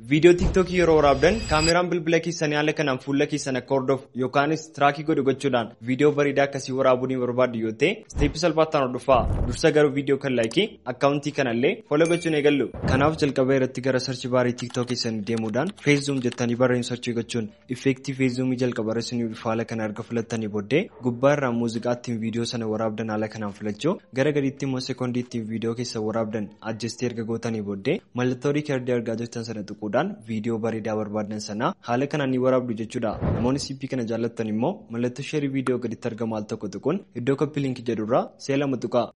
Viidiyoo tiiktookii yeroo waraabdan kaameraan bilbila keessanii haala kanaan fuula keessan akka hordofu yookaanis tiraakii godhu gochuudhaan viidiyoo bareedaa akkasii waraabuu ni barbaaddu yoo ta'e isteeppii salphaataan hordofaa dursa garuu viidiyoo kan laayikii akkaawuntii kanallee foloo gochuun eegallu. Kanaaf jalqaba irratti gara sarchi baarii tiiktook keessanii deemuudhaan feeszuum jettanii barreeffama sarchii gochuun effeektii feeszuumii jalqaba irratti ni dhufa haala kana erga filattanii booddee gubbaa irraa muuziqaa ittiin viidiyoo sana waraabdan haala kanaan filachuu gara gadiitti immoo sekoondii ittiin viidiyoo keessa waraabdan ajjestii erga gootanii booddee mallattoo riikardii argaa jirtan sana tuquudhaan viidiyoo bareedaa barbaadan sana haala kanaan ni waraabdu jechuudha. Namoonni sippii kana jaallattan immoo mallattoo sheerii viidiyoo gaditti argamu al tokko tuquun iddoo koppii linkii jedhurraa seelama tuqaa.